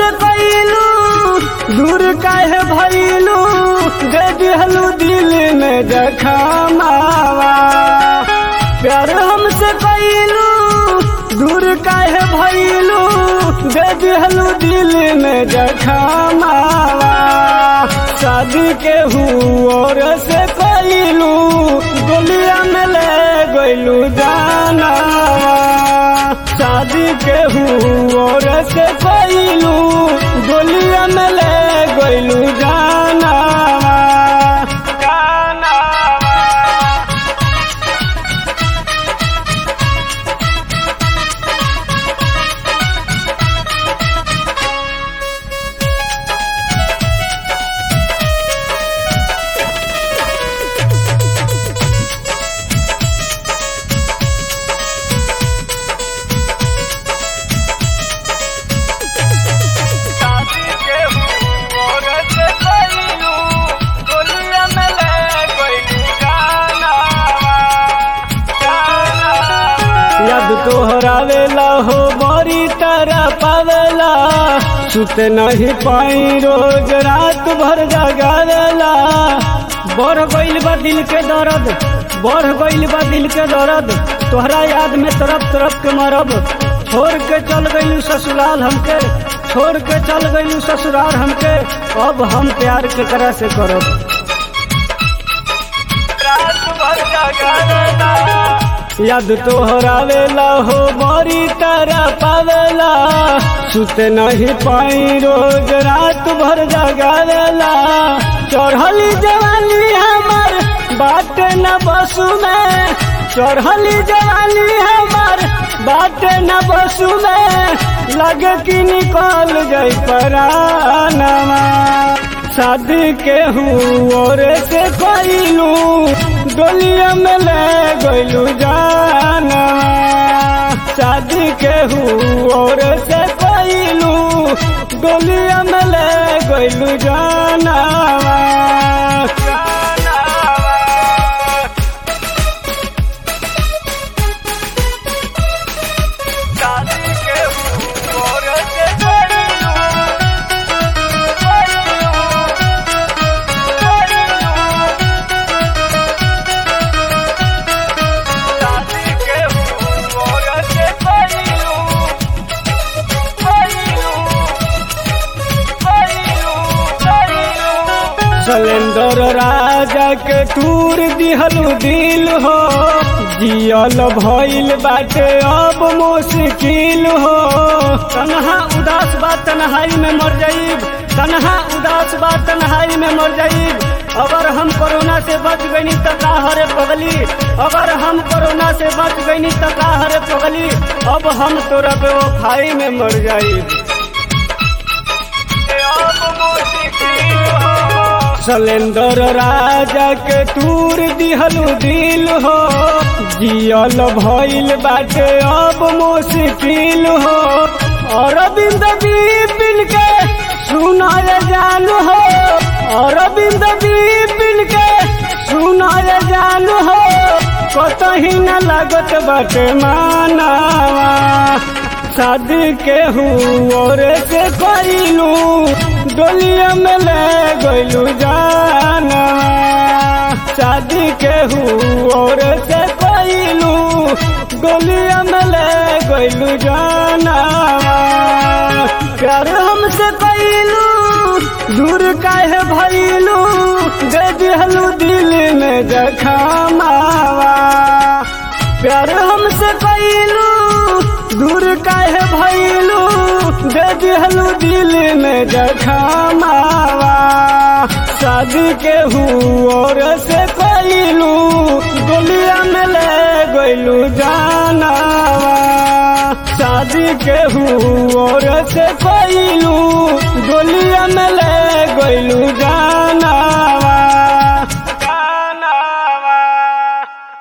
हमसे कैलू दूर काहे भैलू दे दिहलू दिल में जखमावा प्यार हमसे कैलू दूर काहे भैलू दे दिहलू दिल में जखमावा शादी के हुओर से कैलू गोलिया में ले गैलू जाना शादी के हुओर से कैलू गोलिया में ले गैलू जाना जाना शादी के हुओर से कैलू गोलिया में ले गैलू जाना याद तोहरावेला हो बड़ी तरह पावेला सुत नहीं पाई रोज रात भर जगावेला बढ़ गइल बा दिल के दर्द बढ़ गइल बा दिल के दर्द तोहरा याद में तरफ तरफ के मरब छोड़ के चल गइलू ससुराल हमके छोड़ के चल गइलू ससुराल हमके अब हम प्यार के तरह से करब रात भर जगावेला याद तोहरावेला हो बड़ी तरह पावेला सुत नहीं पाई रोज रात भर जगावेला चढ़ली जवानी हमर बात न बसु में चढ़ली जवानी हमर बात न बसु में लगे कि निकल जाई परानवा शादी के हुओर से कैलू डोलिया में ले गइलू जाना शादी के हुओर से कैलू डोलिया में ले गइलू जाना शादी के हुओर से कैलू सलेंदर राजा के टूर दिहलू दिल हो जियल भइल बाटे अब मुश्किल हो तनहा उदास बा तन्हाई में मर जाइब तनहा उदास बा तन्हाई में मर जाइब अगर हम कोरोना से बच गईनी त का हरे पगली अगर हम कोरोना से बच गईनी त का हरे पगली अब हम तोरा बेवफाई में मर जाइब सलेंदर राजा के टूर दिहलू दिल हो जियल भइल बाटे अब मुश्किल हो अरविंद बिपिन के सुनाय जानू हो अरविंद बिपिन के सुनाय जानू हो कतही न लागत बाटे मानावा शादी के हुओर से कैलू डोलिया में ले गइलू जाना शादी के हुओर से कैलू डोलिया में ले गइलू जाना प्यार हमसे कैलू दूर काहे भइलू दे दिहलू दिल में जखमावा प्यार हमसे कैलू दूर काहे भइलू दे दिहलू दिल में जखमावा शादी के हुओर से कैलू गोलिया में ले गइलू जानावा शादी के हुओर से कैलू गोलिया में ले गइलू